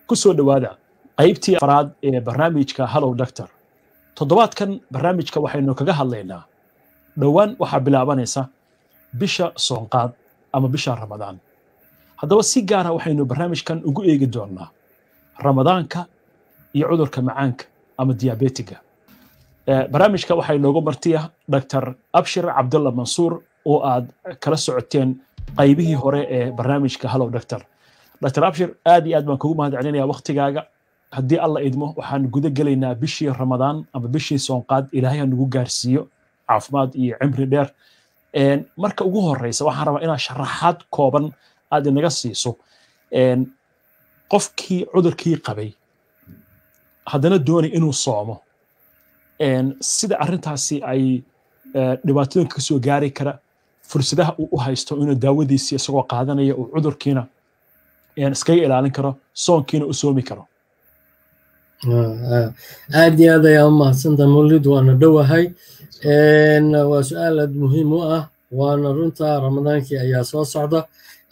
ku soo dhowaada qaybtii afraad ee barnaamijka hallow doctor toddobaadkan barnaamijka waxaynu kaga hadlaynaa dhowaan waxaa bilaabanaysa bisha soonqaad ama bisha ramadaan haddaba si gaara waxaynu barnaamijkan ugu eegi doonnaa ramadaanka iyo cudurka macaanka ama diabetiga barnaamijka waxaa inoogu martiya dr abshir cabdulla mansuur oo aad kala socoteen qaybihii hore ee barnaamijka hallow doctor dr abshir aad iyo aad baan kugu mahad celinaya waktigaaga haddii alla idmo waxaan guda gelaynaa bishii ramadaan ama bishii soonqaad ilaahay ha nagu gaarsiiyo caafimaad iyo cimri dheer marka ugu horeysa waxaan rabaa inaad sharaxaad kooban aad inaga siiso qofkii cudurkii qabay haddana doonay inuu soomo sida arrintaasi ay dhibaatooyinka kasoo gaari kara fursadaha uu u haysto inuu daawadiisii isagoo qaadanaya uu cudurkiina iskaga ilaalin karo soonkiina u soomi karo aad iyo aad ayaa u mahadsanta mawlid waana dhowahay waa su-aal aad muhiim u ah waana runta ramadaankii ayaa soo socda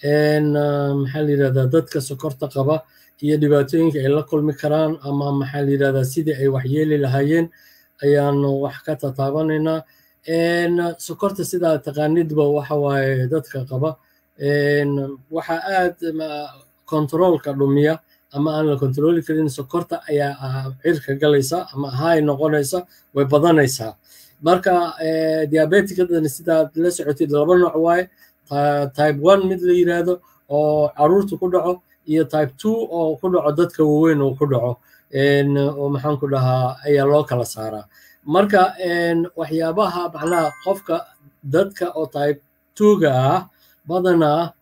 maxaa la yidhahdaa dadka sokorta qaba iyo dhibaatooyinka ay la kulmi karaan ama maxaa la yidhahdaa sidii ay waxyeeli lahaayeen ayaanu wax ka tataabanaynaa sokorta sidaa taqaanidba waxa waaye dadka qaba waxa aad kontaroolka dhumiya ama aan la kontarooli karin sokorta ayaa cirka galaysa ama hay noqonaysa way badanaysaa marka diabetikadani sidaad la socotid laba nooc waaye type one mid la yiraahdo oo caruurta ku dhaco iyo type two oo ku dhaco dadka waaweyn uu ku dhaco oo maxaan ku dhahaa ayaa loo kala saaraa marka waxyaabaha macnaha qofka dadka oo type twoga ah badanaa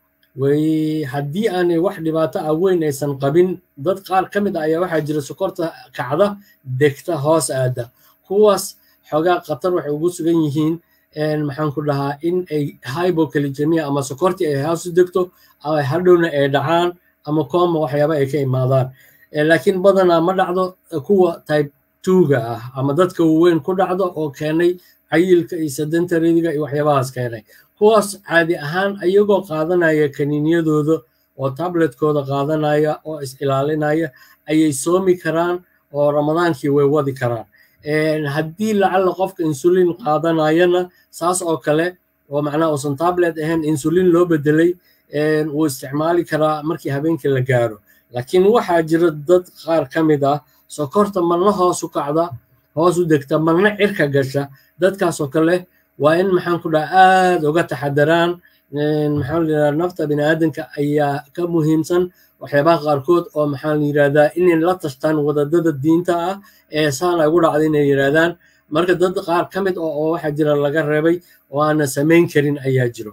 way haddii aanay wax dhibaato ah weyn aysan qabin dad qaar ka mid ah ayaa waxaa jira sokorta kacda degta hoos aada kuwaas xoogaa khatar waxay ugu sugan yihiin maxaan ku dhahaa in ay hybocaligemia ama sokortii ay hoos u degto ama hadhowna ay dhacaan ama kooma waxyaaba ay ka imaadaan laakiin badanaa ma dhacdo kuwa type twoga ah ama dadka waaweyn ku dhacdo oo keenay cayilka iyo sedentariga iyo waxyaabahaas keenay kuwaas caadi ahaan ayagoo qaadanaya kaniinyadooda oo tabletkooda qaadanaya oo is ilaalinaya ayay soomi karaan oo ramadaankii way wadi karaan haddii lacalla qofka insulin qaadanayana saas oo kale oo macnaha uusan tablet ahayn insulin loo bedelay wuu isticmaali karaa markii habeenkii la gaaro laakiin waxaa jira dad qaar ka mid ah sokorta marna hoos u kacda hoos u degta marna cirka gasha dadkaas oo kale waa in maxaan ku dhaha aad uga taxadaraan maxaa la yidhahdaa nafta bini aadanka ayaa ka muhiimsan waxyaabaha qaarkood oo maxaa la yidhahdaa inay la tashtaan wadadada diinta ah ee saana ugu dhacda inay yidhahdaan marka dad qaar ka mid oo waxaa jira laga reebay oo aana samayn karin ayaa jiro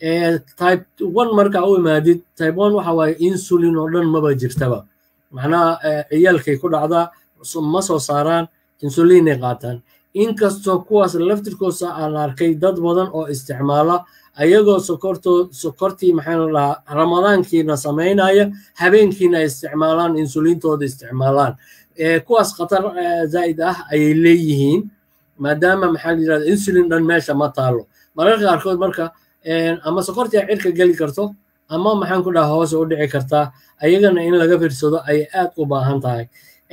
type one marka u imaadid type one waxa waaye insulin oo dhan maba jirtaba macnaha ciyaalkay ku dhacdaa ma soo saaraan insulinay qaataan inkastoo kuwaas laftirkoosa aan arkay dad badan oo isticmaala ayagoo sokorto sokortii maxaa la dhahaa ramadaankiina samaynaya habeenkiina ay isticmaalaan insulintooda isticmaalaan kuwaas khatar zaa'id ah ayay leeyihiin maadaama maxaa la yidhahda insulin dhan meesha ma taalo mararka qaarkood marka ama sokortii ay cirka geli karto ama maxaan ku dhaha hoose u dhici kartaa ayagana in laga fiirsado ayay aad u baahan tahay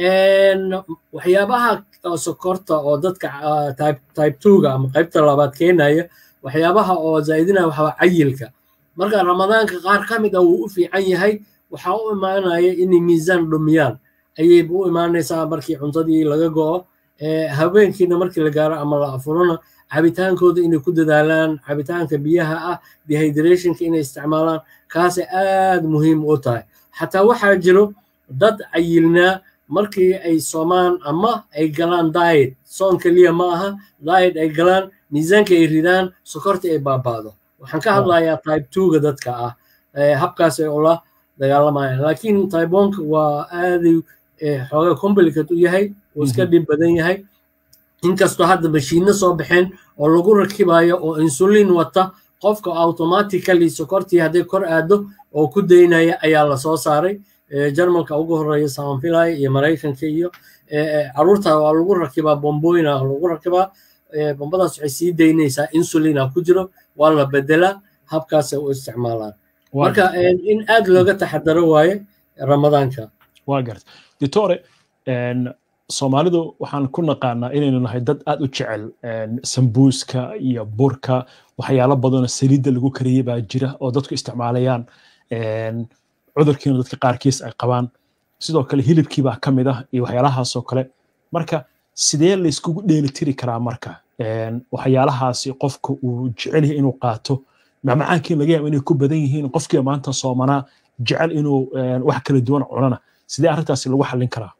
waxyaabaha sokorta oo dadka type twoga ama qaybta labaad keenaya waxyaabaha oo zaa'idinaya waxaa cayilka marka ramadaanka qaar ka mid ah wuu u fiican yahay waxaa u imaanaya inay miisaan dhumiyaan ayay u imaanaysaa markii cuntadii laga go'o habeenkiina markii la gaaro ama la afurona cabitaankooda inay ku dadaalaan cabitaanka biyaha ah dehydrationka inay isticmaalaan kaasay aad muhiim u tahay xataa waxaa jiro dad cayilnaa markii ay soomaan ama ay galaan diet soon keliya ma aha diet ay galaan miisaanka ay ridaan sokorta ay baabaado waxaan ka hadlayaa type twoga dadka ah habkaas ay ula dagaalamayaan laakiin type oneka waa aaday xoogaa complicate u yahay uu iska dhib badan yahay inkastoo hadda mashiinno soo baxeen oo lagu rakibayo oo insulin wata qofka automatically sokortii hadday kor aado oo ku daynaya ayaa lasoo saaray jarmalka ugu horeeya samanfilaya iyo maraykanka iyo caruurta waa lagu rakibaa bombooyina lagu rakibaa bombadaas waxay sii daynaysaa insulina ku jiro waa la bedelaa habkaasay u isticmaalaan marka in aad looga taxadaro waaye ramadaanka waa garta ditore soomaalidu waxaan ku naqaanaa inaynu nahay dad aad u jecel sambuuska iyo burka waxyaalo badanoo saliidda lagu kariyey baa jira oo dadku isticmaalayaan cudurkiina dadka qaarkiis ay qabaan sidoo kale hilibkii baa ka mid ah iyo waxyaalahaasoo kale marka sidee layskugu dheelitiri karaa marka waxyaalahaasi qofka uu jecel yahay inuu qaato macmacaankii laga yaaba inay ku badan yihiin qofkii maanta soomanaa jecel inuu wax kala duwan cunana sidee arrintaasi lagu xallin karaa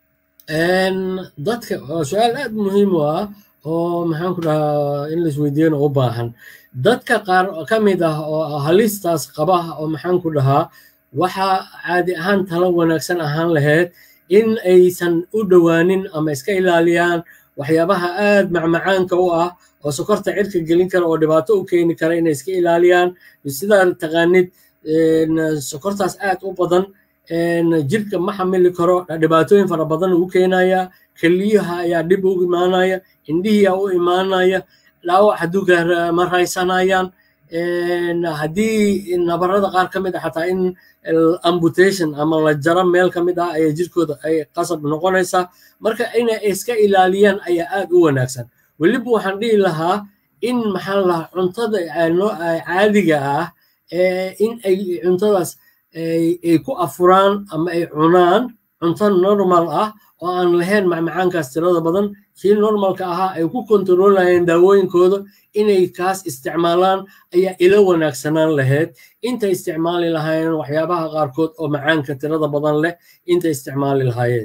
dadka su-aal aad muhiim u ah oo maxaan ku dhahaa in laisweydiiyana u baahan dadka qaar ka mid ah oo halistaas qaba oo maxaan ku dhahaa waxaa caadi ahaan talo wanaagsan ahaan lahayd in aysan u dhowaanin ama iska ilaaliyaan waxyaabaha aad macmacaanka u ah oo sokorta cirka gelin kara oo dhibaato u keeni kara inay iska ilaaliyaan sidaa taqaanid sokortaas aad u badan jirka ma xamili karo dhibaatooyin fara badan uu keenaya keliyaha ayaa dhib u imaanaya indhihiyaa u imaanaya dhaawac hadduu ma raysanayaan haddii nabarada qaar ka mid ah xataa in ambutation ama la jaro meel ka mid ah ayaa jirkooda ay qasab noqonaysaa marka inay iska ilaaliyaan ayaa aad u wanaagsan weliba waxaan dhihi lahaa in maxaa lahaa cuntada caadiga ah in ay cuntadaas ay ku afuraan ama ay cunaan cunto normal ah oo aan lahayn macmacaankaas tirada badan kii normalka ahaa ay ku kontarolayeen daawooyinkooda inay kaas isticmaalaan ayaa ila wanaagsanaan lahayd intay isticmaali lahaayeen waxyaabaha qaarkood oo macaanka tirada badan leh intay isticmaali lahaayeen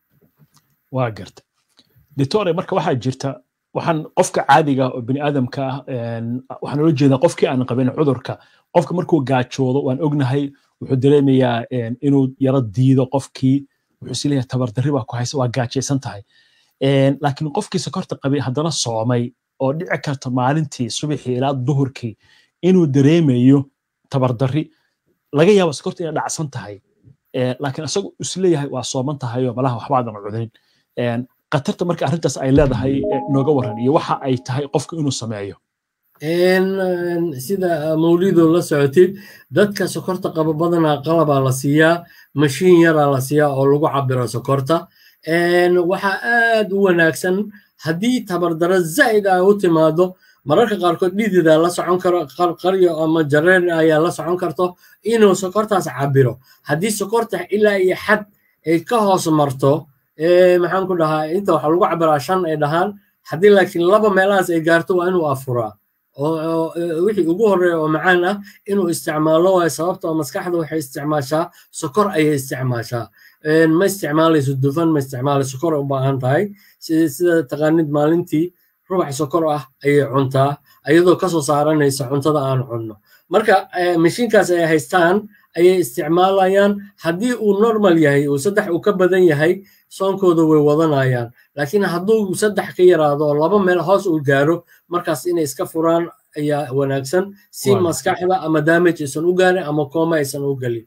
waa garta ditore marka waxaa jirta waxaan qofka caadiga oo bini aadamka ah waxaan ula jeedaa qofkii aan qabin cudurka qofka markuu gaajoodo waan ognahay wuxuu dareemayaa inuu yaro diido qofkii wuxuu is leeyahay tabardarri baa ku haysa waa gaajaysan tahay laakiin qofkii sokorta qabay haddana soomay oo dhici karta maalintii subaxii ilaa duhurkii inuu dareemayo tabardarri laga yaabo sokorta inay dhacsan tahay laakiin isagu isleeyahay waa sooman tahay oo malaha waxba aadan cudayn khatarta marka arrintaas ay leedahay nooga waran iyo waxa ay tahay qofku inuu sameeyo sida mawlido la socotid dadka sokorta qaba badanaa qalabaa la siiyaa mashiin yaraa la siiyaa oo lagu cabiro sokorta waxaa aad u wanaagsan haddii tabardaro zaa'id ah u timaado mararka qaarkood dhididaa la socon karo qarqaryo ama jareer ayaa la socon karto inuu sokortaas cabiro haddii sokorta ilaa iyo xad ay ka hoos marto maxaan ku dhahaa inta waxaa lagu cabiraa shan ay dhahaan haddii laakiin laba meelahaas ay gaarto waa inuu afuraa oo wixii ugu horreeya oo macaan ah inuu isticmaalo waayo sababta oo maskaxda waxay isticmaashaa sokor ayay isticmaashaa ma isticmaalayso dufan ma isticmaalayso sokor u baahan tahay sida taqaanid maalintii rubax sokor ah ayay cuntaa iyadoo kasoo saaranaysa cuntada aan cunno marka mashiinkaas ay haystaan ayay isticmaalayaan haddii uu normal yahay uu saddex uu ka badan yahay soonkooda way wadanayaan laakiin hadduu saddex ka yaraado oo laba meel hoos uu gaaro markaas inay iska furaan ayaa wanaagsan si maskaxda ama damage aysan u gaarin ama kooma aysan u gelin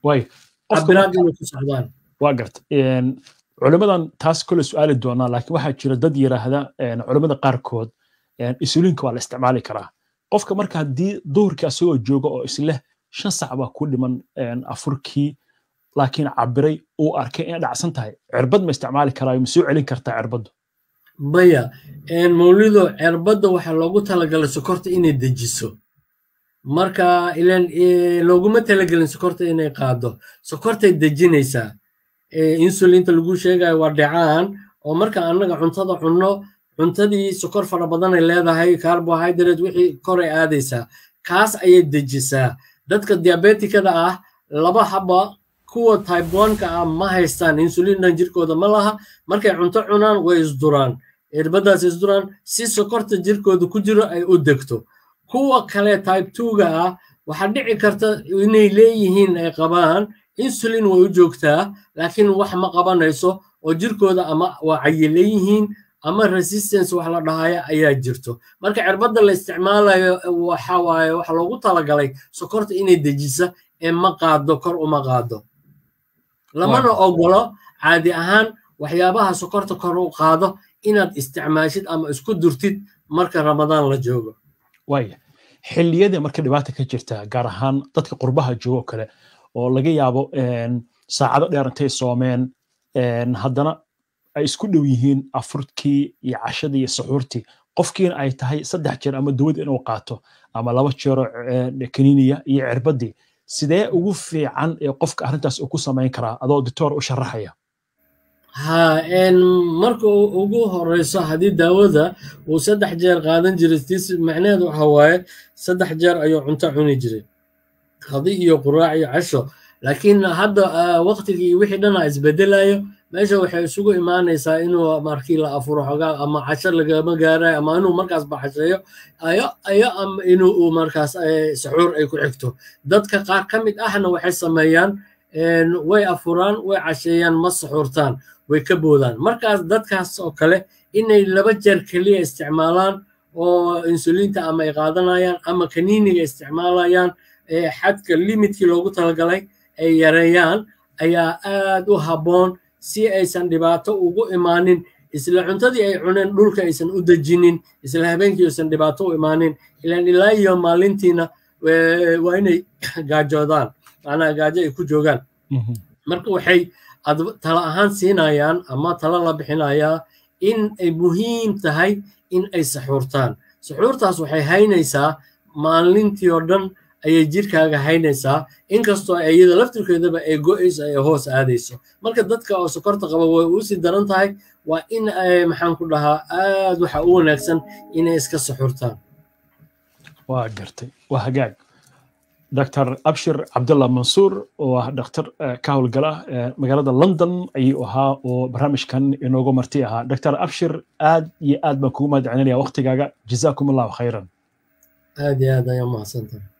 cabiraad inay ku socdaan waa garta culimmadan taas kole su-aali doonaa laakiin waxaa jira dad yiraahda culimmada qaarkood isuliinka waa la isticmaali karaa qofka marka haddii duhurkii asagoo jooga oo isleh shan sac baa ku dhiman afurkii laakiin cabiray uu arkay inay dhacsan tahay cirbad ma isticmaali karaa ma soo celin kartaa cirbaddu maya mawlido cirbadda waxaa loogu talagalay sokorta inay dejiso marka ilan looguma talagelin sokorta inay qaado sokortay dejinaysaa insulinta lagu sheegayo waa dhecaan oo marka annaga cuntada cunno cuntadii sokor fara badanay leedahay carbohydrate wixii koray aadaysaa kaas ayay dejisaa dadka diabetikada ah laba haba kuwa type oneka ah ma haystaan insulinan jirkooda ma laha markay cunto cunaan way isduraan irbadaas isduraan si sokorta jirkooda ku jiro ay u degto kuwa kale type twoga ah waxaa dhici karta inay leeyihiin ay qabaan insulin way u joogtaa laakiin wax ma qabanayso oo jirkooda ama waa cayileeyihiin ama resistance wax la dhahaya ayaa jirto marka cirbadda la isticmaalayo waxa waaye waxa loogu talagalay sokorta inay dejisa ee ma qaado kor uma qaado lamana ogolo caadi ahaan waxyaabaha sokorta kor u qaado inaad isticmaashid ama isku durtid marka ramadaan la joogo waaya xilliyadii marka dhibaata ka jirta gaar ahaan dadka qurbaha joogo kale oo laga yaabo saacado dheer intay soomeen haddana ay isku dhow yihiin afurkii iyo cashadii iyo suxuurtii qofkiina ay tahay saddex jeer ama dawad inuu qaato ama laba jeero kaniiniya iyo cirbadii sidee ugu fiican ee qofka arrintaas uu ku samayn karaa adoo doctor u sharaxaya ha marka ugu horeyso haddii daawada uu saddex jeer qaadan jiray tis macnaheedu waxa waaye saddex jeer ayuu cunto cuni jiray qadi iyo quraac iyo casho laakiin hadda waqtigii wixii dhana isbedelayo meesha waxay isugu imaanaysaa inuu markii la afuro xogaa ama casho lagama gaarayo ama inuu markaas baxasheeyo ayo ayo ama inuu markaas saxuur ay ku xigto dadka qaar ka mid ahna waxay sameeyaan way afuraan way casheeyaan ma saxuurtaan way ka boodaan markaas dadkaas oo kale inay laba jeer keliya isticmaalaan oo insuliinta ama ay qaadanayaan ama kaniiniga isticmaalayaan xadka limitkii loogu talagalay ay yareeyaan ayaa aad u habboon si aysan dhibaato ugu imaanin isla cuntadii ay cuneen dhulka aysan u dejinin isla habeenkii aysan dhibaato u imaanin ilaan ilaa iyo maalintiina waa inay gaajoodaan macnaha gaajo ay ku joogaan marka waxay tala ahaan siinayaan ama tala la bixinayaa in ay muhiim tahay in ay saxuurtaan saxuurtaas waxay haynaysaa maalintii oo dhan ayay jirkaaga haynaysaa inkastoo iyada laftirkeedaba ay go'ayso ay hoos aadayso marka dadka oo sokorta qaba way usii daran tahay waa in ay maxaan ku dhahaa aad waxa u wanaagsan inay iska saxuurtaan waa gartay waa hagaag dr abshir cabdullah mansuur oo ah dhakhtar ka howlgala magaalada london ayuu ahaa oo barnaamijkan inoogu marti ahaa dr abshir aad iyo aad baan kugu mahad celinaya waqtigaaga jazaakum allahu khayran aad iyo aad ayaa mahadsantahay